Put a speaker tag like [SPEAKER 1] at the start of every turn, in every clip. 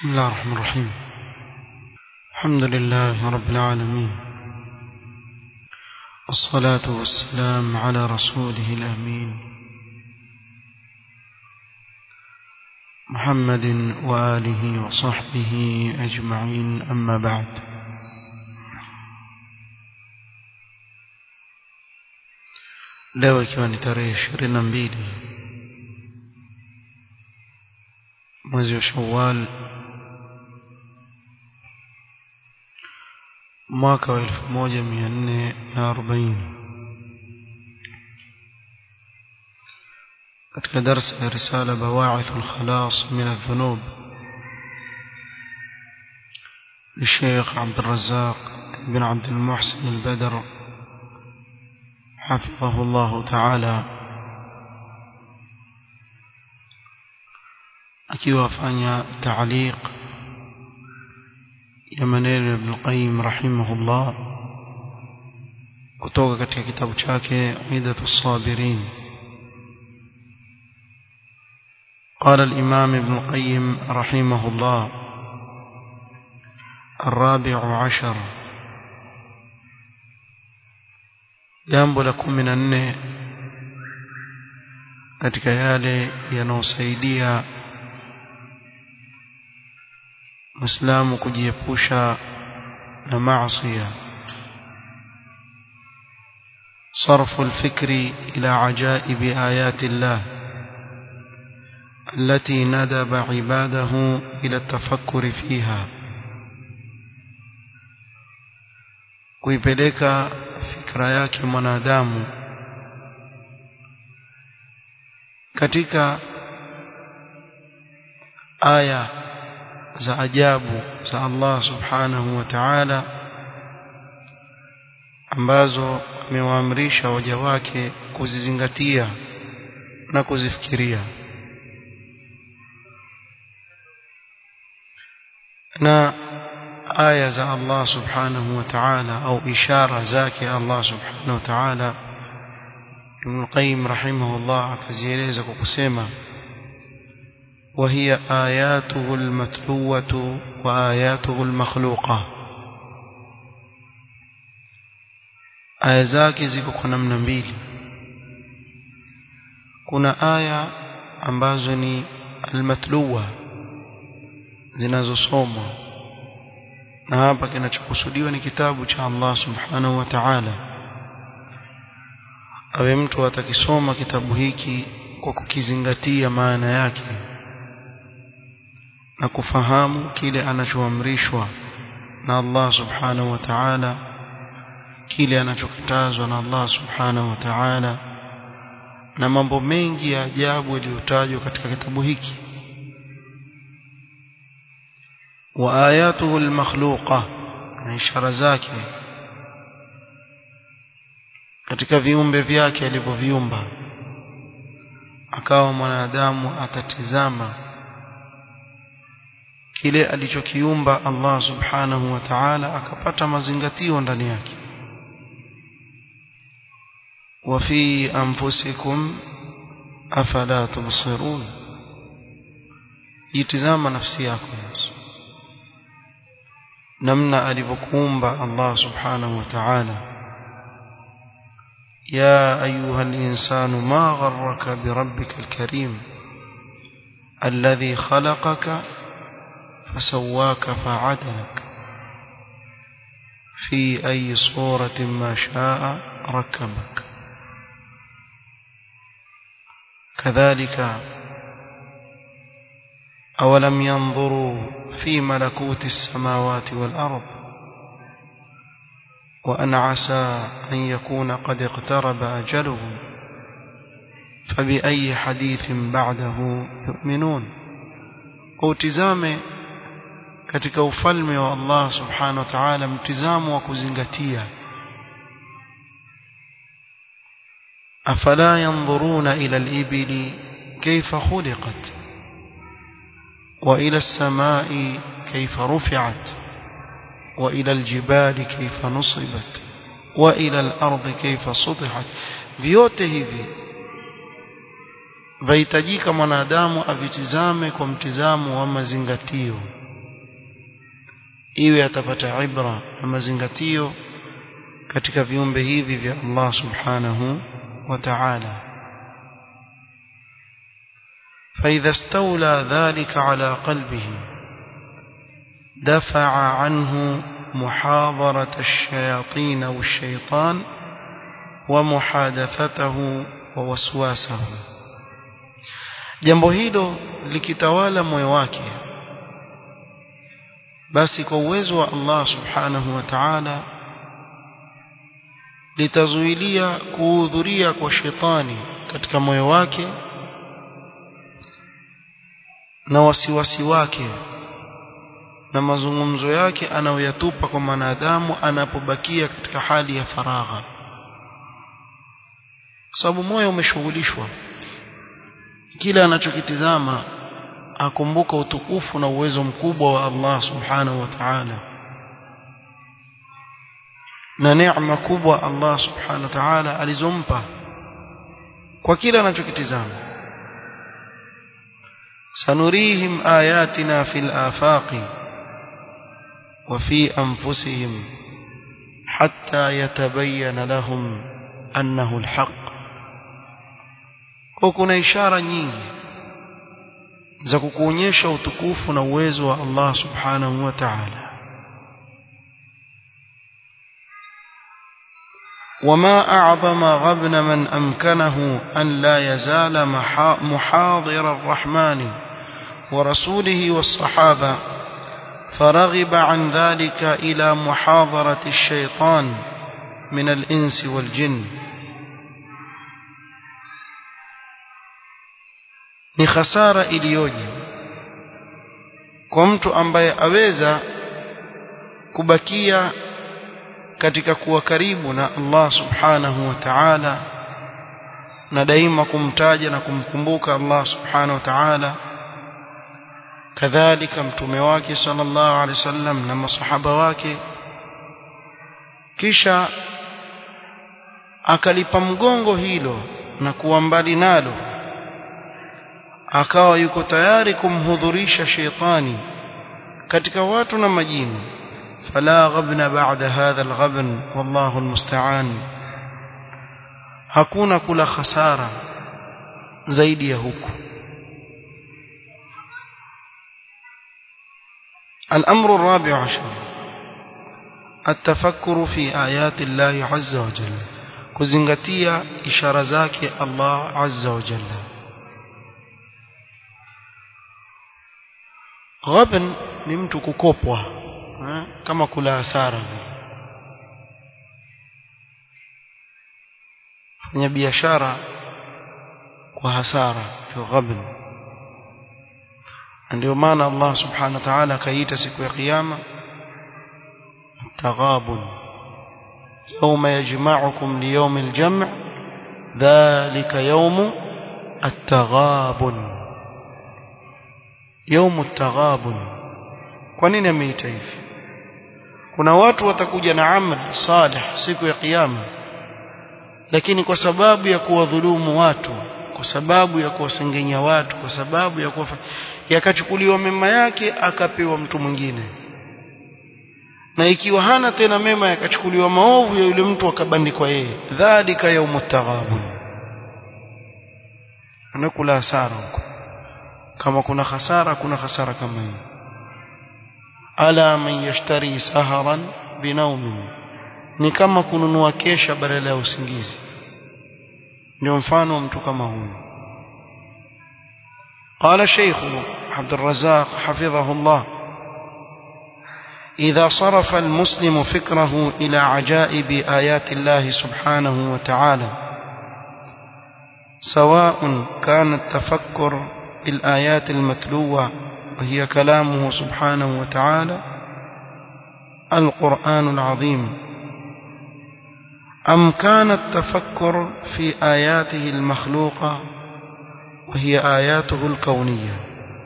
[SPEAKER 1] بسم الله الرحمن الرحيم الحمد لله رب العالمين والصلاة والسلام على رسوله الأمين محمد وآله وصحبه أجمعين أما بعد leo ikiwa ni tarehe ishirini na mbili mwezi wa shawal mwaka wa elfu moja mia nne na arobaini katika darsa ya risala bawaithu lkhalas min aldhunub للشيخ عبد الرزاق بن عبد المحسن البدر حفظه الله تعالى akiwa afanya taaliq ya maneno ya Ibn Qayyim rahimahullah kutoka katika kitabu chake Idatu Sabirin قال الإمام ابن القيم رحمه الله الرابع عشر jambo la kumi na nne katika yale yanayosaidia Muislamu kujiepusha na maasi صرف الفكر إلى عجائب آيات الله التي ندب عباده إلى التفكر فيها kuipeleka fikra yake mwanadamu katika aya za ajabu za Allah subhanahu wa ta'ala ambazo amewaamrisha waja wake kuzizingatia na kuzifikiria na aya za Allah subhanahu wa ta'ala au ishara zake Allah subhanahu wa ta'ala Ibn Qayyim rahimahullah akazieleza kwa kusema وهي آياته المتلوة وآياته المخلوقة aya zake ziko kwa namna mbili kuna aya ambazo ni almatluwa zinazosomwa na hapa kinachokusudiwa ni kitabu cha Allah subhanahu wa ta'ala awe mtu atakisoma kitabu hiki kwa kukizingatia maana yake na kufahamu kile anachoamrishwa na Allah subhanahu wa ta'ala kile anachokatazwa na Allah subhanahu wa ta'ala na mambo mengi ya ajabu yaliyotajwa katika kitabu hiki wa ayatuhu almakhluqa na ishara zake katika viumbe vyake alivyoviumba akawa mwanadamu atatizama kile alichokiumba Allah subhanahu wa ta'ala akapata mazingatio ndani yake wa fi anfusikum afala tubsirun jitizama nafsi yako namna alivyokuumba Allah subhanahu wa ta'ala يا أيها الإنسان ما غرك بربك الكريم الذي خلقك فسواك فعدلك في أي صورة ما شاء ركبك كذلك أولم ينظروا في ملكوت السماوات والأرض وأن عسى أن يكون قد اقترب أجلهم فبأي حديث بعده يؤمنون utizame katika ufalme wa Allah subhanahu wa ta'ala mtizamo wa kuzingatia afala yanzuruna ila al-ibili kayfa khuliqat wa ila as-samai kayfa rufi'at wa ila al-jibali kayfa nusibat wa ila al-ardi kayfa sutihat vyote hivi vahitajika mwanadamu avitizame kwa mtizamo wa mazingatio iwe atapata ibra na mazingatio katika viumbe hivi vya Allah subhanahu wa ta'ala فإذا استولى ذلك على قلبه دفع عنه محاضرة الشياطين والشيطان ومحادثته ووسواسه jambo hilo likitawala moyo wake basi kwa uwezo wa Allah subhanahu wa ta'ala litazuilia kuhudhuria kwa shetani katika moyo wake na wasiwasi wake na mazungumzo yake anayoyatupa kwa mwanadamu anapobakia katika hali ya faragha sababu moyo umeshughulishwa kila anachokitizama akumbuka utukufu na uwezo mkubwa wa Allah subhanahu wa ta'ala na neema kubwa Allah subhanahu wa ta'ala alizompa kwa kila anachokitizama سنريهم آياتنا في الآفاق وفي أنفسهم حتى يتبين لهم أنه الحق وكنا إشارة nyingi za kukuonyesha utukufu na uwezo wa Allah subhanahu wa ta'ala وما أعظم غبن من أمكنه أن لا يزال محاضر الرحمن ورسوله والصحابة فرغب عن ذلك إلى محاضرة الشيطان من الإنس والجن ni khasara iliyoje kwa mtu ambaye aweza kubakia katika kuwa karibu na Allah subhanahu wa ta'ala na daima kumtaja na kumkumbuka Allah subhanahu wa ta'ala kadhalika mtume wake sallallahu alaihi wasallam na masahaba wake kisha akalipa mgongo hilo na kuwa mbali nalo akawa yuko tayari kumhudhurisha sheitani katika watu na majini فلا غبن بعد هذا الغبن والله المستعان hakuna kula khasara zaidi ya huku الأمر الرابع عشر التفكر في آيات الله عز وجل كزنغتيا إشارة زاكي الله عز وجل غبن نمت كوكوبوا kama kula hasara fanya biashara kwa hasara fi ghabn ndio maana Allah subhanahu wa ta'ala akaita siku ya kiyama taghabun يوم يجمعكم ليوم الجمع ذلك يوم التغابن يوم التغابن kwa nini ameita hivi kuna watu watakuja na amal salih siku ya kiyama lakini kwa sababu ya kuwadhulumu watu kwa sababu ya kuwasengenya watu kwa sababu ya kuwa yakachukuliwa mema yake akapewa mtu mwingine na ikiwa hana tena mema yakachukuliwa maovu ya yule mtu akabandikwa yeye dhalika yaumut taghabun anakula hasara huko kama kuna hasara kuna hasara kama hiyo ala man yashtari saharan binaumin ni kama kununua kesha badala ya usingizi ndio mfano mtu kama huyu قال الشيخ عبد الرزاق حفظه الله إذا صرف المسلم فكره إلى عجائب آيات الله سبحانه وتعالى سواء كان التفكر بالآيات المتلوة وهي كلامه سبحانه وتعالى القرآن العظيم أم كان التفكر في آياته المخلوقة وهي آياته الكونية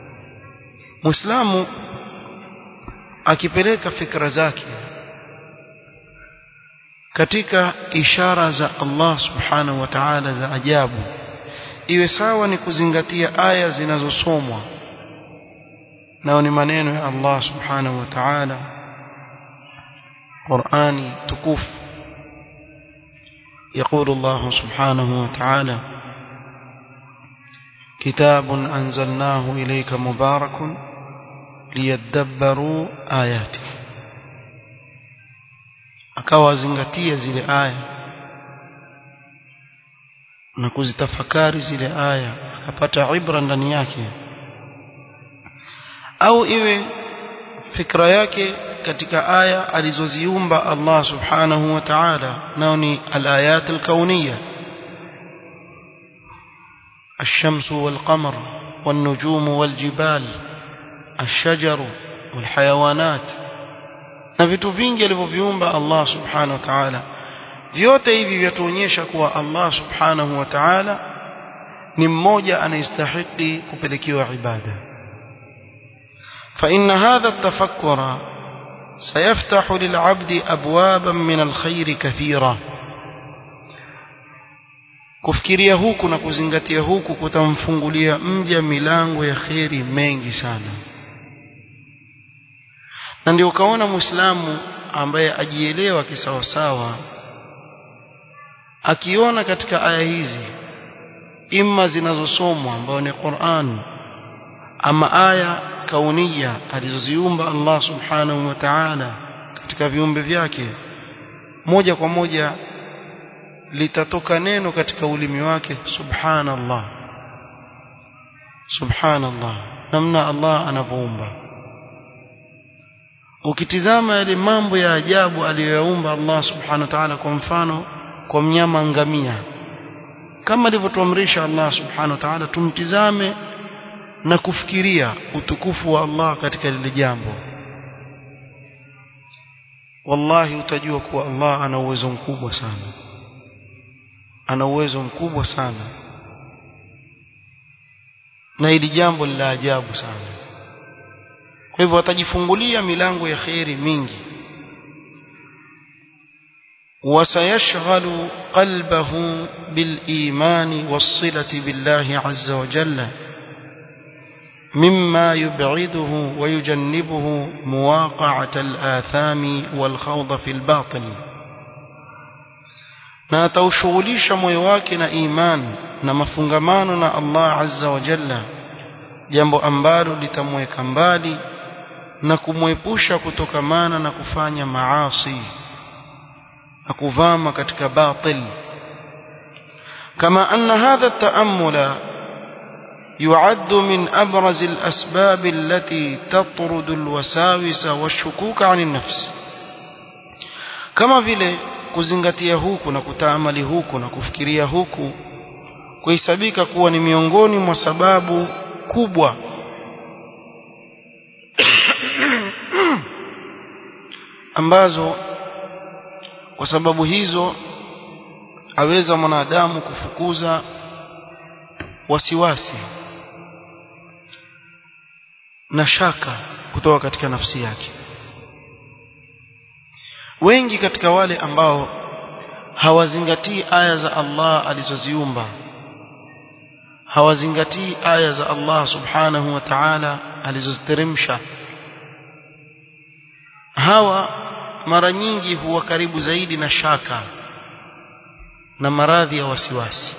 [SPEAKER 1] مسلم akipeleka fikra zake katika ishara za Allah subhanahu wa ta'ala za ajabu iwe sawa ni kuzingatia aya zinazosomwa nao ni maneno ya Allah subhanahu wa ta'ala قرآن تكوف يقول الله سبحانه وتعالى كتاب أنزلناه إليك مبارك ليدبروا آياته akawazingatia zile aya na kuzitafakari zile aya akapata ibra ndani yake au iwe fikra yake katika aya alizoziumba Allah subhanahu wa ta'ala nao ni alayat alkauniyya الشمس والقمر والنجوم والجبال الشجر والحيوانات na vitu vingi alivyoviumba Allah subhanahu wa ta'ala vyote hivi vyatuonyesha kuwa Allah subhanahu wa ta'ala ni mmoja anayestahili kupelekewa ibada فإن هذا التفكر سيفتح للعبد أبوابا من الخير كثيرة kufikiria huku na kuzingatia huku kutamfungulia mja milango ya kheri mengi sana na ndio ukaona muislamu ambaye ajielewa kisawasawa akiona katika aya hizi imma zinazosomwa ambayo ni Qur'an ama aya kaunia alizoziumba Allah subhanahu wa ta'ala katika viumbe vyake moja kwa moja litatoka neno katika ulimi wake subhanallah subhanallah namna Allah anavyoumba ukitizama yale mambo ya ajabu aliyoyaumba Allah subhanahu wa ta'ala kwa mfano kwa mnyama ngamia kama alivyotuamrisha Allah subhanahu wa ta'ala tumtizame na kufikiria utukufu wa Allah katika lile jambo wallahi utajua kuwa Allah ana uwezo mkubwa sana ana uwezo mkubwa sana na hili jambo la ajabu sana kwa hivyo atajifungulia milango ya kheri mingi وسيشغل قلبه بالإيمان والصلة بالله عز وجل مما يبعده ويجنبه مواقعة الآثام والخوض في الباطل na ataushughulisha moyo wake na imani na mafungamano na Allah azza wa jalla jambo ambalo litamweka mbali na kumwepusha kutokamana na kufanya maasi na kuvama katika batil kama anna hadha at-ta'ammula يعد من أبرز الأسباب التي تطرد الوساوس والشكوك عن النفس كما vile kuzingatia huku na kutaamali huku na kufikiria huku kuhesabika kuwa ni miongoni mwa sababu kubwa ambazo kwa sababu hizo aweza mwanadamu kufukuza wasiwasi na shaka kutoka katika nafsi yake wengi katika wale ambao hawazingatii aya za Allah alizoziumba hawazingatii aya za Allah subhanahu wa ta'ala alizoziteremsha hawa mara nyingi huwa karibu zaidi na shaka na maradhi ya wasiwasi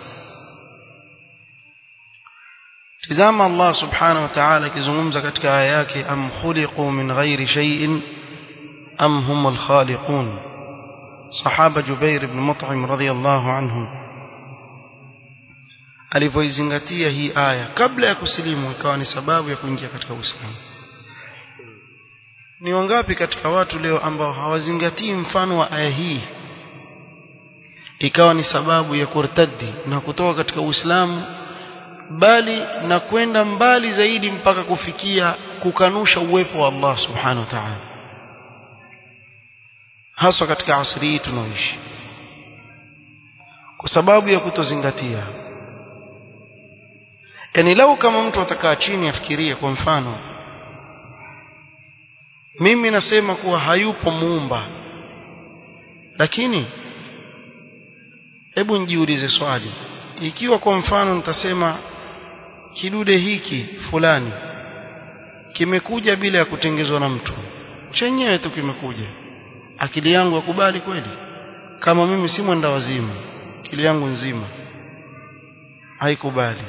[SPEAKER 1] tizama Allah subhanahu wa ta'ala akizungumza katika aya yake am khuliqu min ghairi shay'in am humul khaliqun sahaba Jubair ibn Mut'im radhiyallahu anhu alivyoizingatia hii aya kabla ya kusilimu ikawa ni sababu ya kuingia katika Uislamu ni wangapi katika watu leo ambao hawazingatii mfano wa aya hii ikawa ni sababu ya kurtadi na kutoka katika Uislamu bali na kwenda mbali zaidi mpaka kufikia kukanusha uwepo wa Allah subhanahu wa ta'ala haswa katika asri hii tunaoishi kwa sababu ya kutozingatia yani lau kama mtu atakaa chini afikirie kwa mfano mimi nasema kuwa hayupo muumba lakini hebu njiulize swali ikiwa kwa mfano nitasema kidude hiki fulani kimekuja bila ya kutengezwa na mtu chenyewe tu kimekuja akili yangu yakubali kweli kama mimi si mwenda wazimu akili yangu nzima haikubali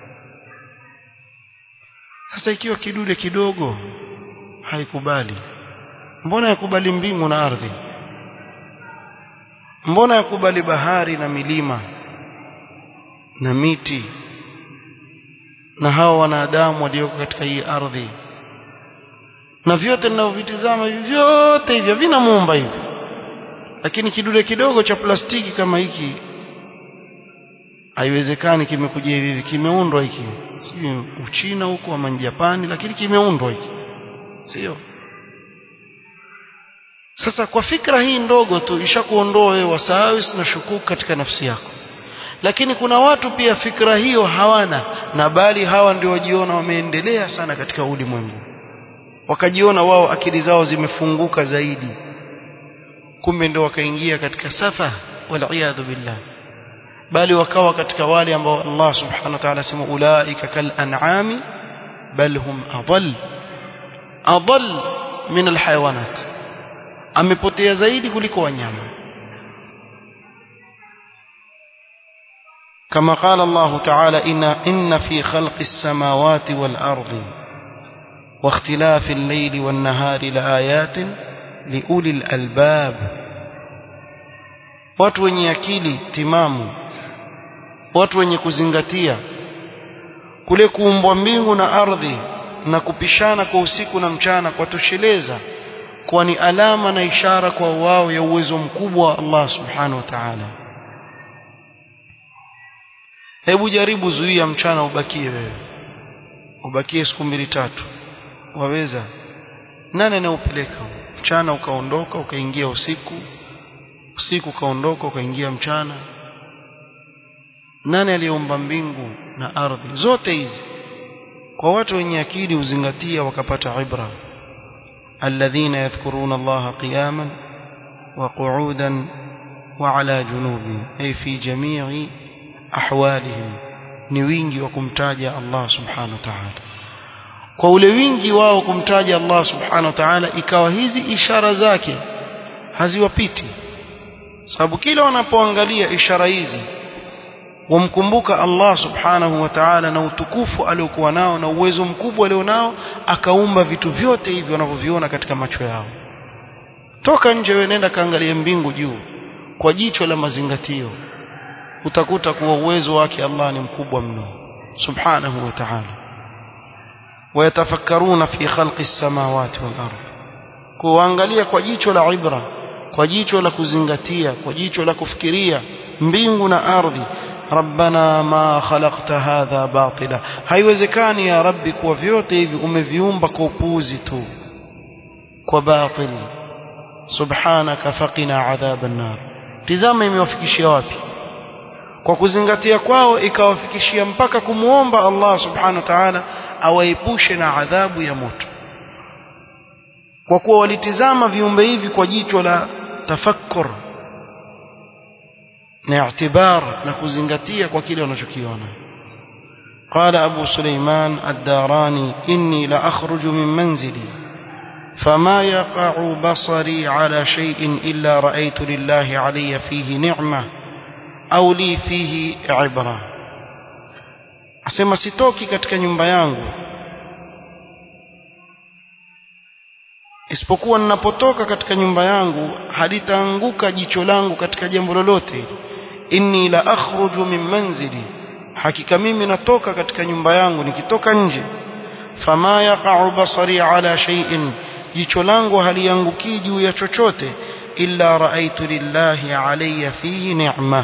[SPEAKER 1] sasa ikiwa kidude kidogo haikubali mbona yakubali mbingu na ardhi mbona yakubali bahari na milima na miti na hao wanadamu walioko katika hii ardhi na vyote ninavyovitizama hivi vyote hivyo vina muumba hivi lakini kidude kidogo cha plastiki kama hiki haiwezekani kimekuja hivi kimeundwa hiki sio Uchina huko ama Japani lakini kimeundwa hiki sio sasa kwa fikra hii ndogo tu ishakuondoa wewe wasawis na shukuku katika nafsi yako lakini kuna watu pia fikra hiyo hawana na bali hawa ndio wajiona wameendelea sana katika ulimwengu wakajiona wao akili zao zimefunguka zaidi kumbe ndio wakaingia katika safa wal billah bali wakawa katika wale ambao Allah subhanahu wa ta'ala sema ulaika kal an'ami bal hum adall adall min al hayawanat amepotea zaidi kuliko wanyama كما قال الله تعالى إن, إن في خلق السماوات والأرض واختلاف الليل والنهار لآيات لأولي الألباب watu wenye akili timamu watu wenye kuzingatia kule kuumbwa mbingu na ardhi na kupishana kwa usiku na mchana kwa tosheleza kuwa ni alama na ishara kwa wao ya uwezo mkubwa wa Allah subhanahu wa ta'ala hebu jaribu zuia mchana ubakie wewe ubakie siku mbili tatu waweza nani anaupeleka mchana ukaondoka ukaingia usiku usiku ukaondoka ukaingia mchana nani aliyeumba mbingu na ardhi zote hizi kwa watu wenye akili uzingatia wakapata ibra alladhina yadhkuruna allaha qiyaman wa qu'udan wa ala junubihim ay fi jami'i ahwalihim ni wingi wa kumtaja Allah subhanahu wa ta'ala kwa ule wingi wao kumtaja Allah subhanahu wa ta'ala ikawa hizi ishara zake haziwapiti sababu kila wanapoangalia ishara hizi wamkumbuka Allah subhanahu wa ta'ala na utukufu aliokuwa nao na uwezo mkubwa alionao akaumba vitu vyote hivi wanavyoviona katika macho yao toka nje wewe nenda kaangalia mbingu juu kwa jicho la mazingatio utakuta kuwa uwezo wake Allah ni mkubwa mno subhanahu wa ta'ala wayatafakkaruna fi khalqi samawati wal ardh kuangalia kwa jicho la ibra kwa jicho la kuzingatia kwa jicho la kufikiria mbingu na ardhi rabbana ma khalaqta hadha batila haiwezekani ya rabbi kuwa vyote hivi umeviumba kwa upuuzi tu kwa batil subhanaka faqina adhaban nar tizama imewafikishia wapi kwa kuzingatia kwao ikawafikishia mpaka kumuomba Allah subhanahu wa ta'ala awaepushe na adhabu ya moto kwa kuwa walitizama viumbe hivi kwa jicho la tafakkur na i'tibar na kuzingatia kwa kile wanachokiona قال أبو سليمان الداراني إني لأخرج من منزلي فما يقع بصري على شيء إلا رأيت لله علي فيه نعمة au li fihi ibra asema sitoki katika nyumba yangu isipokuwa ninapotoka katika nyumba yangu halitaanguka jicho langu katika jambo lolote inni la akhruju min manzili hakika mimi natoka katika nyumba yangu nikitoka nje fama yaqa'u basari ala shay'in jicho langu haliangukii juu ya chochote illa ra'aytu lillahi alayya fihi ni'ma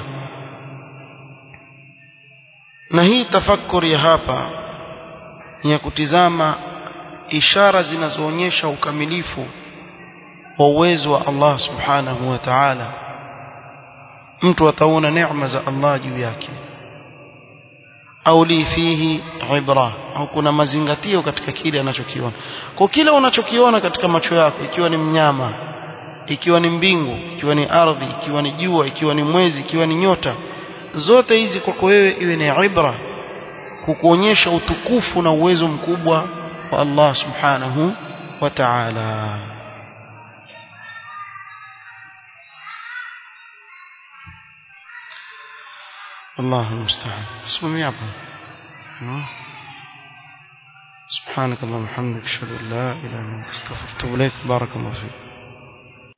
[SPEAKER 1] na hii tafakuri ya hapa ni ya kutizama ishara zinazoonyesha ukamilifu wa uwezo wa Allah subhanahu wa ta'ala mtu ataona neema za Allah juu yake au li fihi ibra au kuna mazingatio katika kile anachokiona kwa kila unachokiona katika macho yako ikiwa ni mnyama ikiwa ni mbingu ikiwa ni ardhi ikiwa ni jua ikiwa ni mwezi ikiwa ni nyota zote hizi kwako wewe iwe ni ibra kukuonyesha utukufu na uwezo mkubwa wa Allah subhanahu wa ta'ala الله المستعان اسمه يعبد سبحانك اللهم وبحمدك اشهد ان لا اله الا انت استغفرك واتوب اليك بارك الله فيك